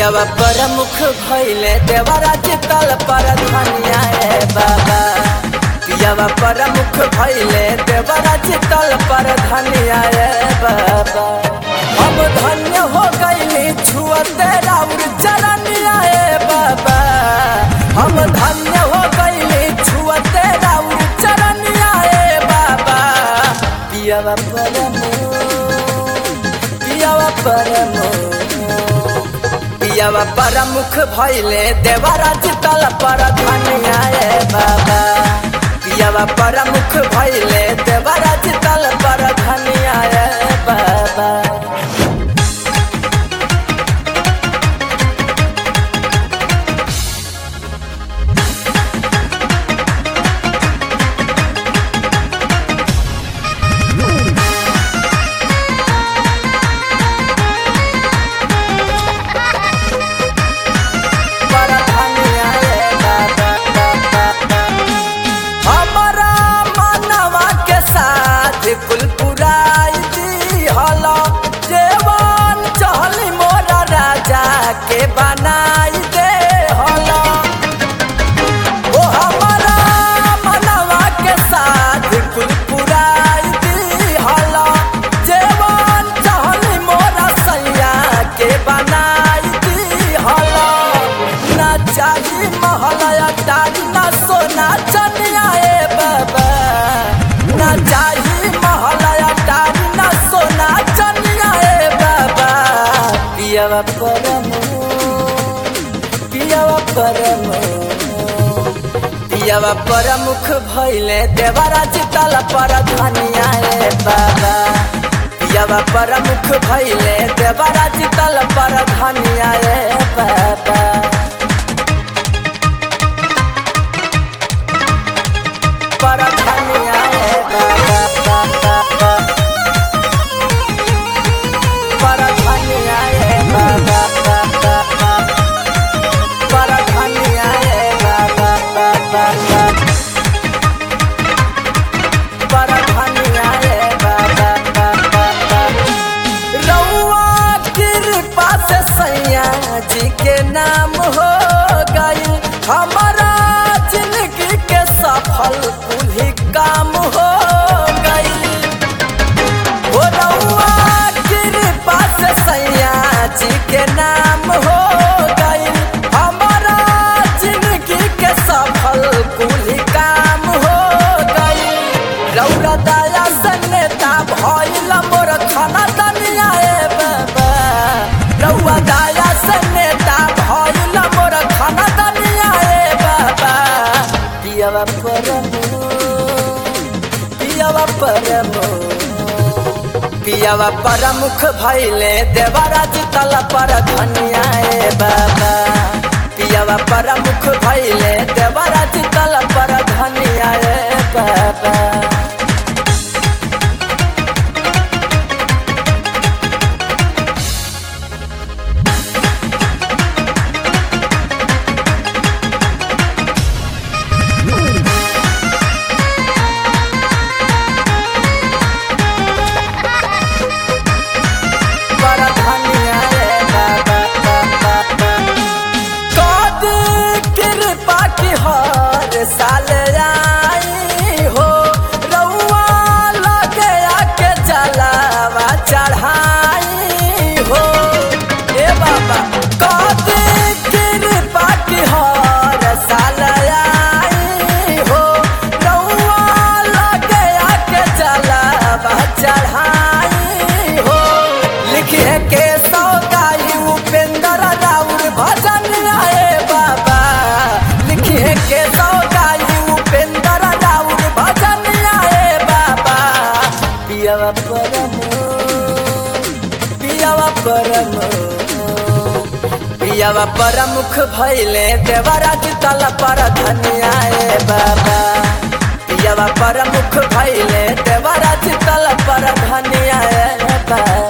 पियावा प्रमुख भैले देवरा चितल पर धनिया रे बाबा पियावा प्रमुख भैले देवरा चितल पर धनिया रे बाबा हम धन्य हो गईली छुअते राउर चरनिया रे बाबा हम धन्य हो गईली छुअते राउर चरनिया रे बाबा पियावा प्रमुख पियावा प्रमुख पियावा प्रमुख भैले देवरा चितल पर धनिया रे बाबा पियावा प्रमुख भैले देवरा चितल पर धनिया रे बाबा पर धनिया रे बाबा हमारा मनवा के साथ कुल पुराई दी हला जेवन चहली मोरा राजा के बनाई दे हला ओ हमारा मनवा के साथ कुल पुराई दी हला जेवन चहली मोरा सैया के बनाई दी हला ना चाही महलया तारी ना सोना चनिया ए बाबा ना चाही महलया तारी ना सोना चनिया ए बाबा पियावा परमो पियावा परमो पियावा प्रमुख भैले देवरा चितल पर धनिया रे बाबा पियावा प्रमुख भैले देवरा चितल पर धनिया रे बाबा पर धनिया रे बाबा पर धनिया रे बाबा पर धनिया रे बाबा पर धनिया रे बाबा रउआ कृपा से सैया जी के नाम हो गई हमारा जिंदगी के सफल कुल काम हो गई हो रउआ कृपा से सैया जी के नाम हो गई हमारा जिंदगी के सफल कुल काम हो गई रौरा दया से नेता भइल मोर खाना दनिया ए बाबा रौआ दया से नेता भइल मोर खाना दनिया ए बाबा पियावा परमो पियावा परमो पियावा प्रमुख भैले देवरा जितल पर धनिया ए बाबा पियावा प्रमुख भैले देवरा जितल पर धनिया ए बाबा पर धनिया रे बाबा कद कृपा की हर साल आई हो रउआ लगे आके जलावा चढ़ाई हो ए बाबा कद कृपा की हर साल आई हो रउआ लगे आके जलावा चढ़ाई हो लिखे के सौगाई उपेंद्र राउर भजन आए बाबा लिखे के सौगाई उपेंद्र राउर भजन आए बाबा पियावा परमो पियावा परमो पियावा प्रमुख भैले देवरा जितल पर धनिया ए बाबा पियावा प्रमुख भैले देवरा जितल पर धनिया ए बाबा